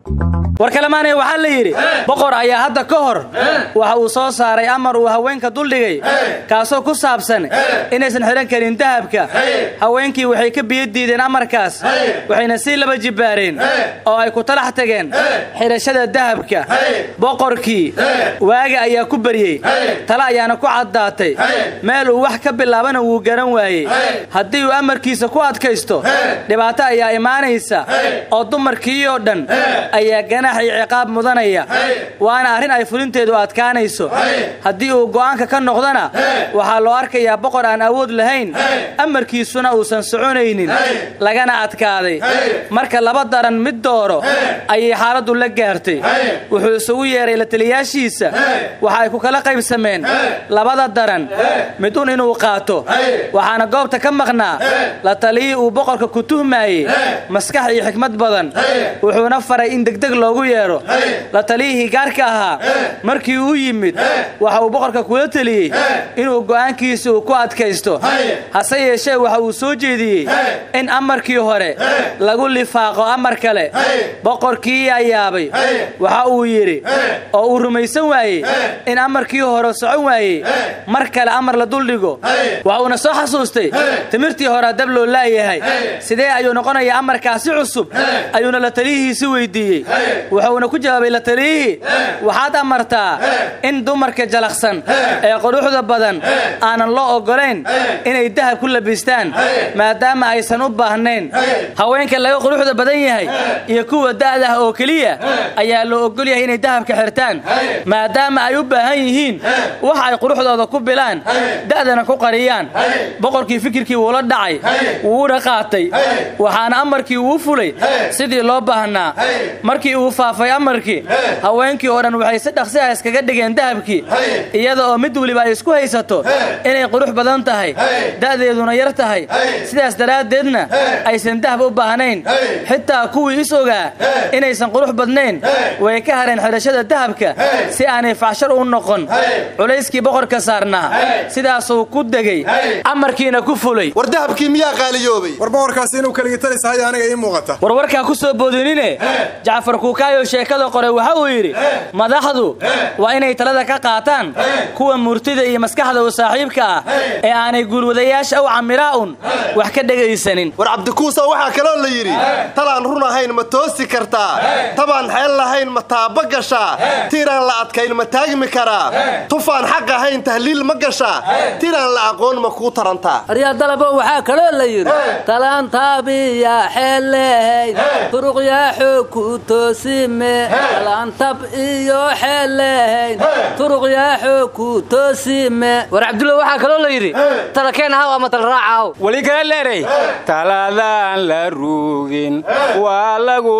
war kalemaanay waxaa la yidhi boqor ayaa hadda ka hor waxa uu soo saaray amar uu haweenka duldhigay kaasoo ku saabsan inaysan xidhan karin dahabka haweenkii waxay ka biyo diideen amarkaas waxayna sii laba jibbaareen oo ay ku talax tageen xidhashada dahabka boqorkii waaga ayaa ku baryey tale ayaana ku caddaatay meel uu wax ka bilaabana wuu garan waayey haddii uu amarkiisa ku adkaysto dhibaato ayaa imaanaysa oo dumarkii oo dhan ayaa ganaax iyo ciqaab mudanaya waana arrin ay fulinteedu adkaanayso haddii uu go'aanka ka noqdona waxaa loo arkayaa boqor aan awood lahayn amarkiisuna uusan soconaynin lagana adkaaday marka laba daran mid dooro ayay xaaladdu la gaartay wuxuu isugu yeedhay la taliyaashiisa waxa ay ku kala qaybsameen labada daran mid un inuu qaato waxaana goobta ka maqnaa la taliyii uu boqorka ku tuhmaayey maskax iyo xikmad badan wuxuuna faray in degdeg loogu yeedho la taliyihii gaarka ahaa markii uu yimid waxa uu boqorka kula teliyey inuu go'aankiisa uu ku adkaysto hase yeeshee waxa uu soo jeediyey in amarkii hore lagu lifaaqo amar kale boqorkii yaa yaabay waxa uu yidhi oo uu rumaysan waayey in amarkii hore socon waayey mar kale amar la duldhigo waxa uuna soo xasuustay timirtii hore dab loo laayahay sidee ayuu noqonayaa amarkaasi cusub ayuuna la taliyihiisi weydiiyey wuxuuna ku jawaabay la taliyihii waxaad amartaa in dumarka jalaqsan ee quruxda badan aanan loo oggolayn inay dahab ku labistaan maadaama aysan u baahnayn haweenka laga quruxda badan yahay iyo kuwa da'dah oo keliya ayaa loo oggol yahay inay dahabka xirtaan maadaama ay u baahan yihiin wax ay quruxdooda ku bilaan da'dana ku qariyaan boqorkii fikirkii wuula dhacay wuuna qaatay waxaana amarkii uu fulay sidii loo baahnaa markii uu faafay amarkii haweenkii oo dhan waxay si dhaqsi ah iskaga dhigeen dahabkii iyada oo mid weliba ay isku haysato inay qurux badan tahay da'deeduna yar tahay sidaas daraaddeedna aysan dahab u baahnayn xitaa kuwii is ogaa inaysan qurux badnayn way ka hareen xidhashada dahabka si aanay facshar u noqon culayskii boqorka saarnaa sidaasuu ku degey amarkiina ku fulay war dahabkii miyaa qaaliyoobay war boqorkaasi inuu kaligitalisahay aniga ii muuqata warwarkaa ku soo boodinine jacfar kuukaayo sheekada qoray waxa uu yidhi madaxdu waa inay talada ka qaataan kuwa murtida iyo maskaxda u saaxiibka ah ee aanay guulwadayaasha u camiraa un wax ka dhegaysanin war cabdikuusa waxaa kaloo la yidhi talaan run ahayn ma toosi kartaa tabaan xeel lahayn ma taaba gashaa tiiraan la adkayn ma taagmi karaa tufaan xaq ahayn tahliil ma gashaa tiiraan la aqoon ma kuu tarantaa aryaa dalabo waxaa kaloo la yidhi talaantaabiyaa xeellehayn turuqyaa xoog ku toosime talaantab iyo xeellehayn turuqyaa xoog ku toosime war cabdulla waxaa kaloo la yidhi talakeen haw ama talraacaw weli kala leeray taladaan la ruugin waa lagu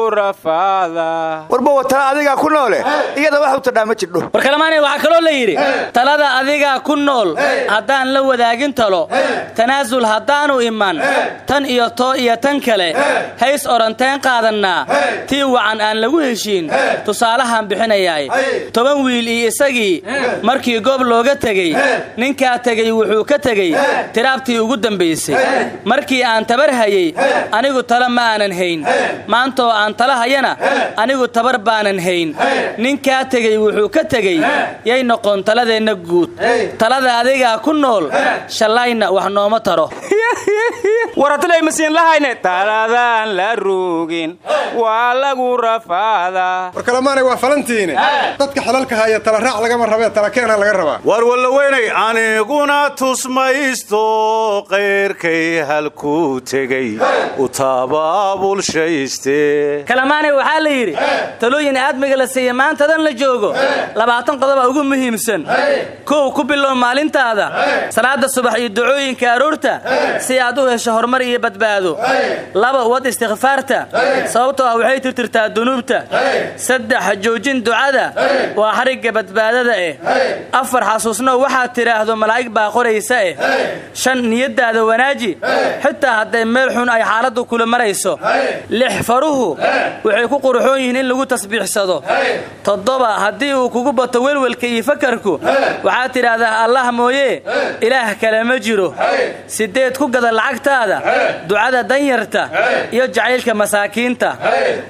rafaadaa warba watala adigaa ku noole iyada wax u tadhaa ma jirdho war kalamaanay waxaa kaloo la yidhi talada adigaa ku nool haddaan la wadaagin talo tanaasul haddaanu iman tan iyo too iyo tan kale hays odhanteen qaadannaa tii wacan aan lagu heshiin tusaalahaan bixinayaay toban wiil iyo isagii markii goob looga tegey ninkaa tegey wuxuu ka tegey tiraabtii ugu dambaysay markii aan tabar hayey anigu tala ma aanan hayn maantaoo aan tala hayana anigu tabar baanan hayn ninkaa tegey wuxuu ka tegey yay noqon taladeenna guud talada adigaa ku nool shallayna wax nooma taro waratilay masiin lahayne taladaan la ruugin waa lagu rafaadaa war kalamaanay waa falantiine dadka xelalka haya tala raac lagama rabee tala keena laga rabaa war wallaweynay aniguna tusmaysto qayrkay halkuu tegey u tabaabulshayste kalamaanay waxaa la yidhi talooyin aadmiga la siiya maantadan la joogo labaatan qodoba ugu muhiimsan kow ku bilow maalintaada salaada subax iyo ducooyinka aroorta si aad u hesho horumar iyo badbaado laba wad istikfaarta sababtoo ah waxay tirtirtaa dunuubta saddex joojin ducada waa xarigga badbaadada eh afar xasuusno waxaad tidhaahdo malaa'ig baa qoraysa eh shan niyaddaada wanaaji xitaa hadday meel xun ay xaaladdu kula marayso lix faruhu waxay ku quruxoon yihiin in lagu tasbiixsado toddoba haddii uu kugu bato welwelka iyo fakarku waxaad tidhaahdaa allah mooye ilaah kale ma jiro siddeed ku gada lacagtaada ducada danyarta iyo jacaylka masaakiinta sagaal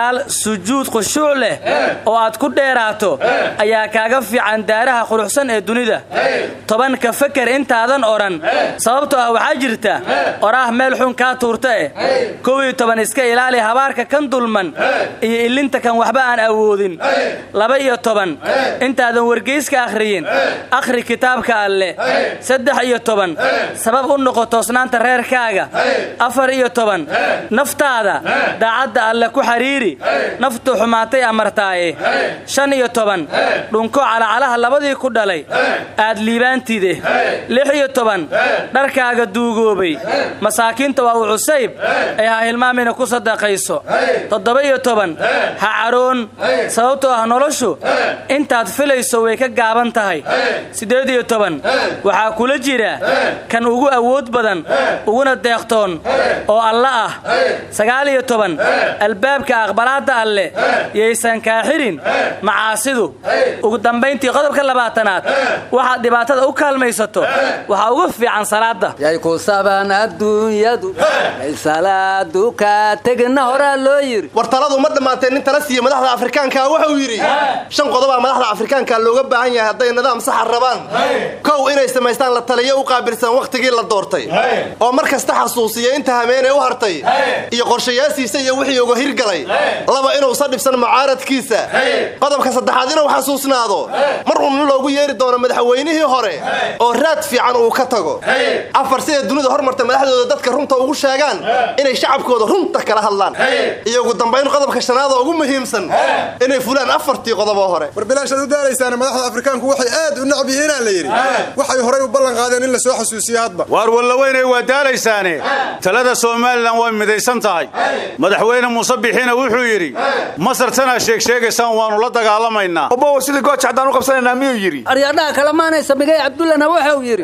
sagaal sujuud khushuuc leh oo aad ku dheeraato ayaa kaaga fiican daaraha quruxsan ee dunida toban ka feker intaadan odhan sababtoo ah waxaa jirta oraah meel xun kaa tuurta eh kow iyo toban iska ilaali habaarka kan dulman iyo ilinta kan waxba aan awoodin laba iyo toban intaadan wargeyska akhriyin akhri kitaabka alle saddex iyo toban sabab u noqo toosnaanta reerkaaga afar iyo toban naftaada daacadda alle ku xidhiiri naftu xumaatay amartaaye shan iyo toban dhunko calacalaha labadii ku dhalay aad liibaantide lix iyo toban dharkaaga duugoobay masaakiinta waa u cusayb ee ha hilmaamina ku sadaqayso toddoba iyo toban ha caroon sababtoo ah noloshu intaad filayso way ka gaaban tahay siddeed iyo toban waxaa kula jira kan ugu awood badan uguna deeqtoon oo alla ah sagaal iyo toban albaabka aqbalaadda alle yaysan kaa xirin macaasidu ugu dambayntii qodobka labaatanaad waxaad dhibaatada u kaalmaysato waxaa ugu fiican salaadda yay ku saban adduunyadu yay salaadu kaa tegina horaa loo yidhi war taladu ma dhammaatee nin tala siiya madaxda afrikaanka wuxuu yidhi shan qodobaa madaxda afrikaanka looga baahan yahay hadday nidaam saxa rabaan kow inay samaystaan la taliyo u qaabilsan wakhtigii la doortay oo mar kasta xasuusiya inta hameenay u hartay iyo qorshayaasiisa iyo wixii uga hirgalay laba inuusan dhibsan mucaaradkiisa qodobka saddexaad inuu xasuusnaado mar uun loogu yeeri doono madaxweynihii hore oo raad fiican uu ka tago afar siday dunida hormarta madaxdooda dadka runta ugu sheegaan inay shacabkooda runta kala hadlaan iyo ugu dambayn qodobka shanaad oo ugu muhiimsan inay fulaan afartii qodoboo hore war bilaashaad u daalaysaan madaxda afrikaanku waxay aad u nacab yihiinaa la yidhi waxay horay u ballan qaadeen in la soo xasuusiyo hadba waar wallaweynay waa daalaysaane talada somalilan way midaysan tahay madaxweyne muuse bixina wuxuu yidhi masar tanaa sheegsheegaysaan waannu la dagaalamaynaa obow sidii gooja haddaan u qabsanaynaa miyuu yidhi aryaadhaha kalamaanaysa migay cabdullana wuxuu yidhi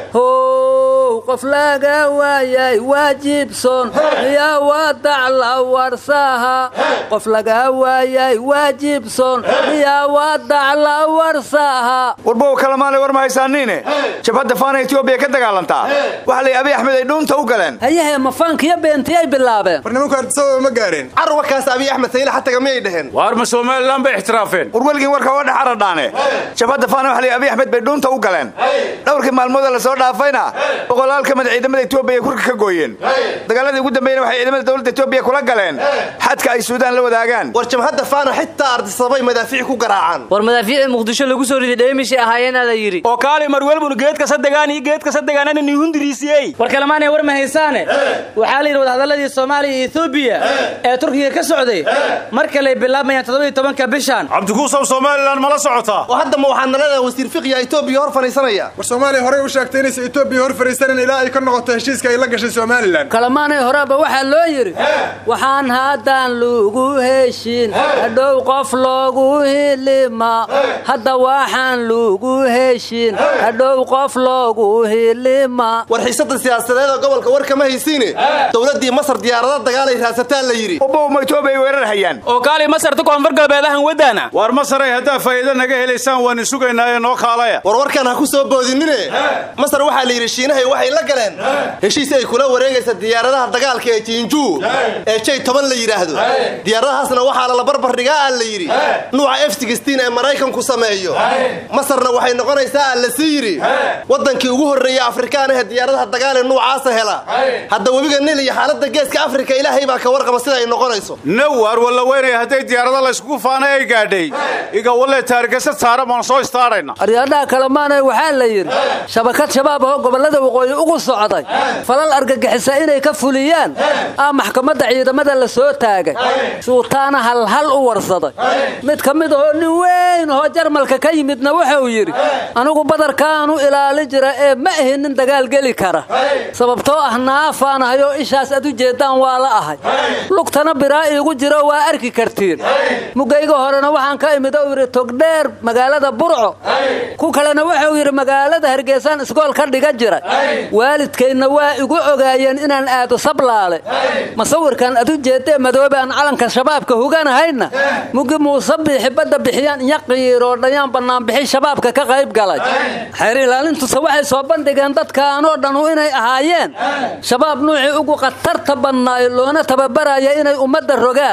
how qof laga waayay waajibson miyaa wadacla warsaha qof laga waayay waajibson miyaa wadacla warsaha warbow kalamaanay war ma haysaaniine jabhadda faana etoobiya ka dagaalantaa waxa lay abiy axmed ay dhuunta u galeen hayahe mafaankiyo beentiyay bilaabeen war nimanku ardisababa ma gaareen carwakaas abiy axmed sayle xataga miyay dhaheen waar ma somalilan bay ixtiraafeen war weligin warka waa dhex aradhaane jabhadda faana waxa lay abiy axmed bay dhuunta u galeen dhowrkii maalmooda la soo dhaafayna boqolaal ka mid ciidamada etoobiya kurka ka gooyeen dagaaladii ugu dambeeyna waxay ciidamada dowladda etoobiya kula galeen xadka ay suudaan la wadaagaan war jabhadda faana xitaa ardisabay madaafiic ku garaacaan war madaafiicii muqdisho lagu soo riday dheemishay ahaayeena la yidhi oo kaali marwelbun geedka sadegaan iyo geedka sadegaanana nihundiriisiyey war kalemaanay war ma haysaane waxaa la yidhi wadahadalladii soomaaliya iyo etoobiya ee turkiga ka socday mar kaley bilaabmayaan toddobiyo tobanka bishan cabdikuusow somalilan mala socotaa oo haddama waxaa nalada wasiir fiqiya etoobiya hor fadhiisanaya war soomaaliya horey u sheegtay inaysa etoobiya hor fariisanan ilaa ay ka noqoto heshiiska ay la gashay somalilan kalamaanay horeba waxaa loo yidhi waxaan haddaan lagu heshin hadhow qof loogu hilima hadda waxaan lagu heshin hadhow qof loogu hilima war xiisada siyaasadeed oo gobolka war kama haysiine dowladdii masar diyaarada dagaalay raasataan la yidhi obow ma etoobiya ay weerar hayaan oo kaali masarta koonfur galbeedahan wadaana waar masaray haddaa faa'iido naga helaysaan waan sugaynaaye noo kaalaya war warkan ha ku soo boodinine masar waxaa la yidhi shiinahay waxay la galeen heshiis ay kula wareegaysa diyaaradaha dagaalka ee jiinjuu ee jay toban la yidhaahdo diyaaradahaasna waxaa lala barbar dhigaa aan la yidhi nuuca f ee maraykanku sameeyo masarna waxay noqonaysaa aan la sii yidhi waddankii ugu horreeya afrikaan ah ee diyaaradaha dagaal ee nuucaasa hela hadda webiga nil iyo xaaladda geeska afrika ilaahay baa ka warqaba sida ay noqonayso now waar wallaweynay hadday diyaarada layskugu faana ay gaadhay iga walle taarigasa saara baan soo istaadhayna aryaadhaha kalemaanay waxaa la yidhi shabakad shabaab oo gobollada waqooyi ugu socday falal argagixisa inay ka fuliyaan aa maxkamadda ciidamada la soo taagay suutaana halhal u warsaday mid ka mid ahoo nin weyn oo jarmalka ka yimidna wuxuu yidhi anigu badarkaanu ilaali jira ee ma ahi nin dagaal geli kara sababtoo ah naafaanahayo ishaas ad u jeeddaan waa la ahay lugtana biraa iigu jiro waa arki kartiin mugayga horena waxaan ka imid ou yidhi togdheer magaalada burco ku kalena wuxuu yidhi magaalada hargeysaan isgool ka dhiga jira waalidkaydna waa igu ogaayeen inaan aado sablaale masawirkan ad u jeeddee madoobe aan calanka shabaabka huganahayna mugi muuse biixi badda bixiyaan iyo qiiroo dhayaan bannaanbixi shabaabka ka qayb galay xeer ilaalintuse waxay soo bandhigeen dadkaanoo dhanu inay ahaayeen shabaab nuucii ugu khatarta badnaay loona tababaraya inay ummadda rogaan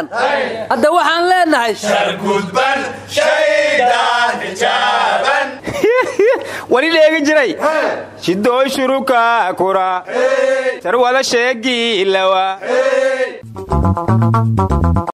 sheegaan hadda waxaan leenahay wali dheegi jiray shidooy shuruka kura sarwada sheegii lawa